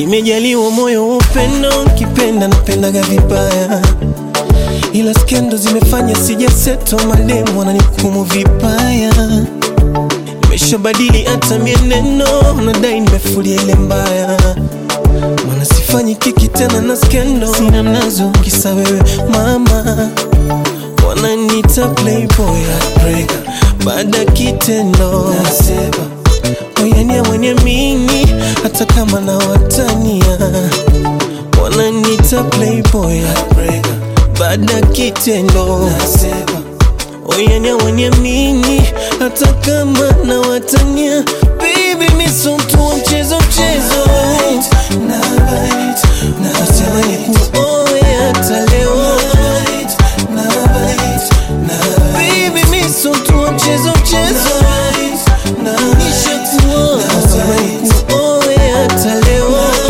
Nimejaliwa moyo wa upendo, kipenda napendaga vibaya, ila skendo zimefanya sijaseto, mademu wananihukumu vibaya. Nimeshabadili hata mienendo, nadai nimefulia ile mbaya, maana sifanyi kiki tena na skendo, sina nazo kisa wewe mama wananita playboy heartbreaker baada kitendo nasema oyania mwenye mini hata kama na watania wananita playboy heartbreaker baada kitendo nasema oyania mwenye mini hata kama na watania baby miso mtu wa mchezo mchezo nasema ni kuoe hata leo Baby, mi so mtu wa mchezo mchezo Nishakuoa. Nasema nikuoe hata leo.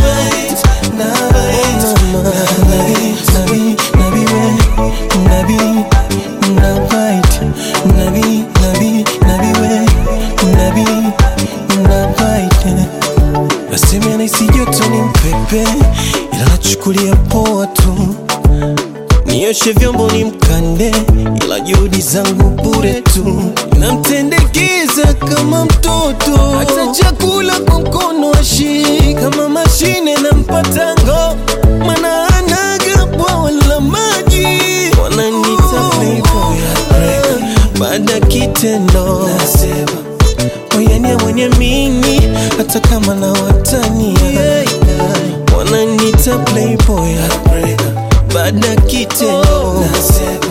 Mama, nabi, nabi, nabi we, nabi, nabite. Nabi, nabi, nabi we, nabi, nabite. Nasema anahisi joto ni mpepe, ila nachukulia poa tu nioshe vyombo ni mkande, ila juhudi zangu bure tu. Namtendekeza kama mtoto, hata chakula kwa mkono ashii kama mashine na mpatango, mana anaga bwawa la maji. Wananita playboy heartbreaker, baada kitendo nasema oyania mwenye mini, hata kama na watania wananita playboy heartbreaker baada kitendo nasema